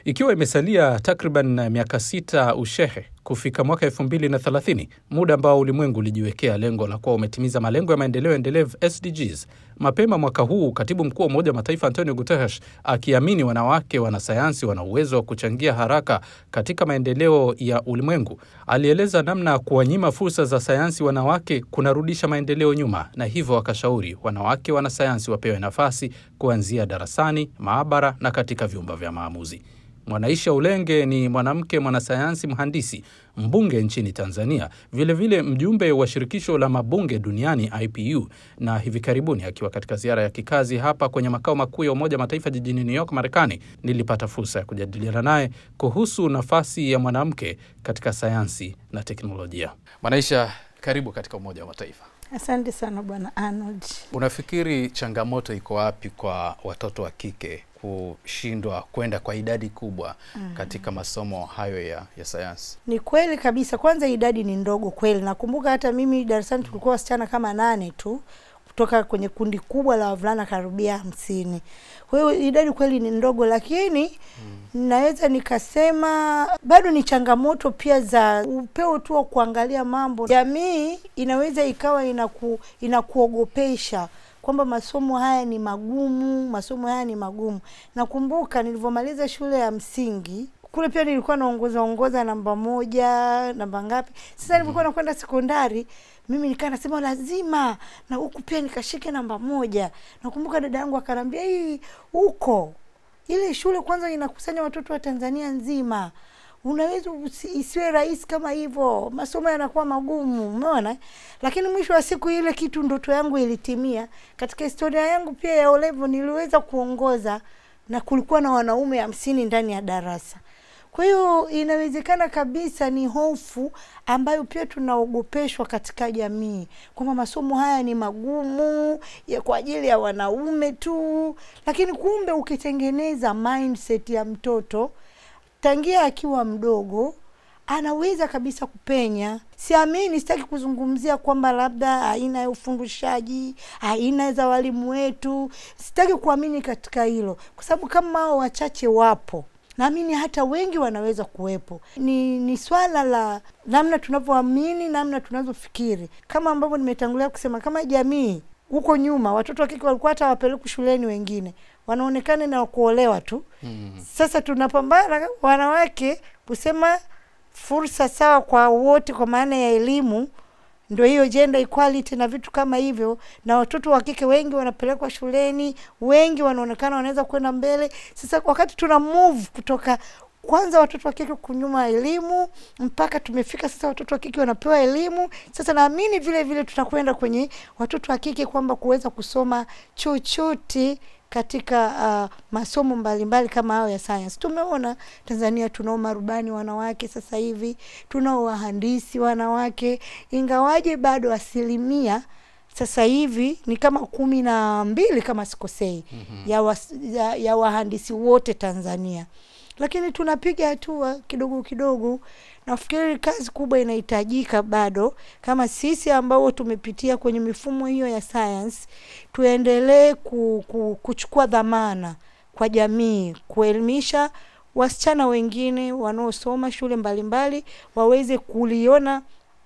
Ikiwa imesalia takriban miaka sita ushehe kufika mwaka elfu mbili na thelathini, muda ambao ulimwengu ulijiwekea lengo la kuwa umetimiza malengo ya maendeleo endelevu SDGs. Mapema mwaka huu, katibu mkuu wa Umoja wa Mataifa Antonio Guterres, akiamini wanawake wanasayansi wana uwezo wa kuchangia haraka katika maendeleo ya ulimwengu, alieleza namna ya kuwanyima fursa za sayansi wanawake kunarudisha maendeleo nyuma, na hivyo akashauri wanawake wanasayansi wapewe nafasi kuanzia darasani, maabara na katika vyumba vya maamuzi. Mwanaisha Ulenge ni mwanamke mwanasayansi mhandisi mbunge nchini Tanzania, vilevile vile mjumbe wa shirikisho la mabunge duniani IPU, na hivi karibuni akiwa katika ziara ya kikazi hapa kwenye makao makuu ya Umoja Mataifa jijini New York, Marekani, nilipata fursa ya kujadiliana naye kuhusu nafasi ya mwanamke katika sayansi na teknolojia. Mwanaisha, karibu katika Umoja wa Mataifa. Asante sana Bwana Arnold. Unafikiri changamoto iko wapi kwa watoto wa kike kushindwa kwenda kwa idadi kubwa mm. katika masomo hayo ya, ya sayansi? Ni kweli kabisa. Kwanza idadi ni ndogo kweli. Nakumbuka hata mimi darasani tulikuwa wasichana kama nane tu kutoka kwenye kundi kubwa la wavulana karibia hamsini. Kwa hiyo idadi kweli ni ndogo, lakini mm. naweza nikasema bado ni changamoto pia za upeo tu wa kuangalia mambo. Jamii inaweza ikawa inaku, inakuogopesha kwamba masomo haya ni magumu, masomo haya ni magumu. Nakumbuka nilivyomaliza shule ya msingi kule pia nilikuwa naongoza ongoza namba moja, namba ngapi. Sasa nilivyokuwa nakwenda sekondari mimi nikaa nasema lazima na huku pia nikashike namba moja. Nakumbuka dada yangu akanambia, hii huko ile shule kwanza inakusanya watoto wa Tanzania nzima unaweza isiwe rahisi kama hivyo, masomo yanakuwa magumu, umeona. Lakini mwisho wa siku ile kitu ndoto yangu ilitimia. Katika historia yangu pia ya olevo niliweza kuongoza na kulikuwa na wanaume hamsini ndani ya darasa. Kwa hiyo inawezekana kabisa ni hofu ambayo pia tunaogopeshwa katika jamii kwamba masomo haya ni magumu ya kwa ajili ya wanaume tu, lakini kumbe ukitengeneza mindset ya mtoto tangia akiwa mdogo anaweza kabisa kupenya. Siamini, sitaki kuzungumzia kwamba labda aina ya ufundishaji, aina za walimu wetu, sitaki kuamini katika hilo, kwa sababu kama hao wachache wapo naamini hata wengi wanaweza kuwepo. Ni ni swala la namna tunavyoamini, namna tunavyofikiri, kama ambavyo nimetangulia kusema, kama jamii huko nyuma watoto wa kike walikuwa hata wapelekwi shuleni, wengine wanaonekana na kuolewa tu. mm. Sasa tunapambana wanawake kusema fursa sawa kwa wote, kwa maana ya elimu ndio hiyo gender equality na vitu kama hivyo, na watoto wa kike wengi wanapelekwa shuleni, wengi wanaonekana wanaweza kwenda mbele. Sasa wakati tuna move kutoka kwanza watoto wa kike kunyuma elimu mpaka tumefika sasa watoto wa kike wanapewa elimu. Sasa naamini vile vile tutakwenda kwenye watoto wa kike kwamba kuweza kusoma chochote katika uh, masomo mbalimbali mbali kama hayo ya science. Tumeona Tanzania tunao marubani wanawake sasa hivi, tunao wahandisi wanawake, ingawaje bado asilimia sasa hivi ni kama kumi na mbili kama sikosei, mm-hmm. ya, wa, ya, ya wahandisi wote Tanzania, lakini tunapiga hatua kidogo kidogo. Nafikiri kazi kubwa inahitajika bado, kama sisi ambao tumepitia kwenye mifumo hiyo ya science, tuendelee ku, ku, kuchukua dhamana kwa jamii, kuelimisha wasichana wengine wanaosoma shule mbalimbali mbali, waweze kuliona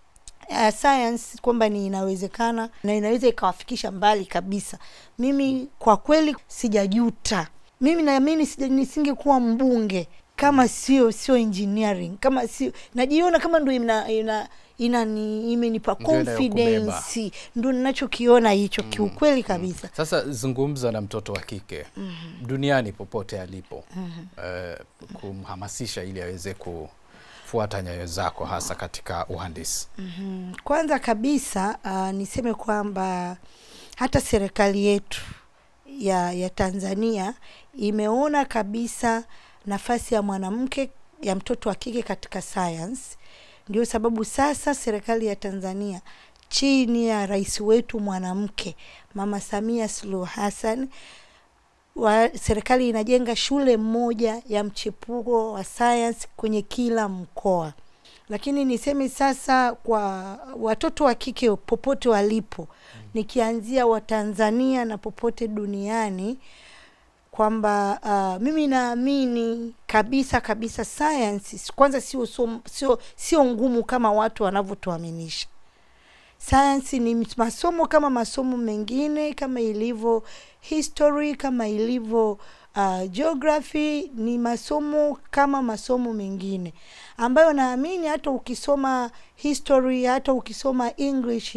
uh, science kwamba ni inawezekana na inaweza ikawafikisha mbali kabisa. Mimi kwa kweli sijajuta, mimi naamini nisingekuwa mbunge kama sio sio engineering, kama sio najiona kama ndo ina, ina inani imenipa confidence, ndo ninachokiona hicho mm, kiukweli kabisa. Mm. Sasa zungumza na mtoto wa kike mm -hmm. duniani popote alipo mm -hmm. uh, kumhamasisha ili aweze kufuata nyayo zako hasa katika uhandisi mm -hmm. Kwanza kabisa uh, niseme kwamba hata serikali yetu ya, ya Tanzania imeona kabisa nafasi ya mwanamke ya mtoto wa kike katika science. Ndio sababu sasa serikali ya Tanzania chini ya rais wetu mwanamke Mama Samia Suluhu Hassan wa serikali inajenga shule moja ya mchepuo wa science kwenye kila mkoa. Lakini niseme sasa kwa watoto wa kike popote walipo, nikianzia Watanzania na popote duniani kwamba uh, mimi naamini kabisa kabisa science kwanza sio som- sio sio ngumu kama watu wanavyotuaminisha sayansi ni masomo kama masomo mengine kama ilivyo history kama ilivyo uh, geography ni masomo kama masomo mengine ambayo naamini hata ukisoma history hata ukisoma english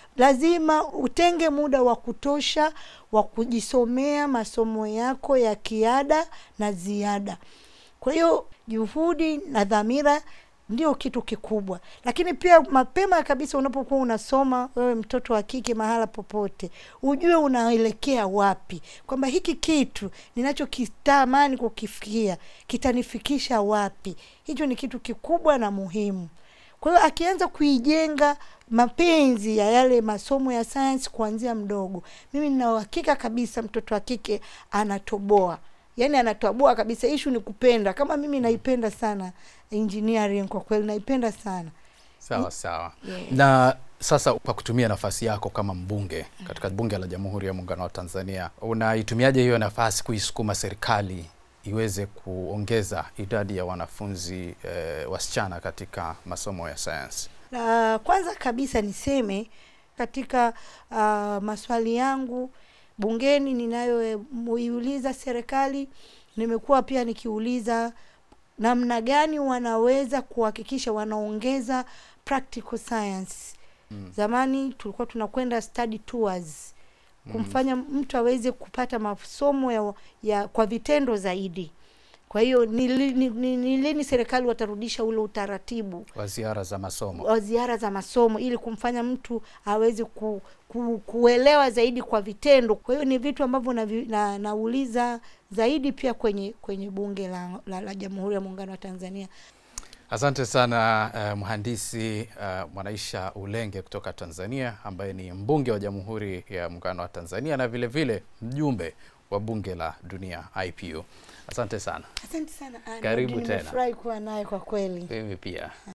lazima utenge muda wa kutosha wa kujisomea masomo yako ya kiada na ziada kwa hiyo juhudi na dhamira ndio kitu kikubwa lakini pia mapema kabisa unapokuwa unasoma wewe mtoto wa kike mahala popote ujue unaelekea wapi kwamba hiki kitu ninachokitamani kukifikia kitanifikisha wapi hicho ni kitu kikubwa na muhimu kwa hiyo akianza kuijenga mapenzi ya yale masomo ya sayansi kuanzia mdogo mimi nina uhakika kabisa mtoto wa kike anatoboa yaani anatoboa kabisa ishu ni kupenda kama mimi naipenda sana engineering kwa kweli naipenda sana Sawa sawa. Yeah. Na sasa kwa kutumia nafasi yako kama mbunge katika bunge la Jamhuri ya Muungano wa Tanzania, unaitumiaje hiyo nafasi kuisukuma serikali iweze kuongeza idadi ya wanafunzi eh, wasichana katika masomo ya sayansi? la kwanza kabisa niseme katika uh, maswali yangu bungeni ninayoiuliza serikali nimekuwa pia nikiuliza namna gani wanaweza kuhakikisha wanaongeza practical science Mm. zamani tulikuwa tunakwenda study tours kumfanya mtu aweze kupata masomo ya, ya kwa vitendo zaidi kwa hiyo ni li- ni- ni- ni lini serikali watarudisha ule utaratibu Wa ziara za masomo. wa ziara za masomo ili kumfanya mtu aweze ku, ku, kuelewa zaidi kwa vitendo kwa hiyo ni vitu ambavyo navi- na, nauliza zaidi pia kwenye kwenye bunge la, la, la jamhuri ya muungano wa tanzania Asante sana uh, mhandisi uh, Mwanaisha Ulenge kutoka Tanzania ambaye ni mbunge wa Jamhuri ya Muungano wa Tanzania na vile vile mjumbe wa bunge la dunia IPU. Asante sana. asante sana Anne. Karibu Ndio tena. nimefurahi kuwa naye kwa kweli Mimi pia.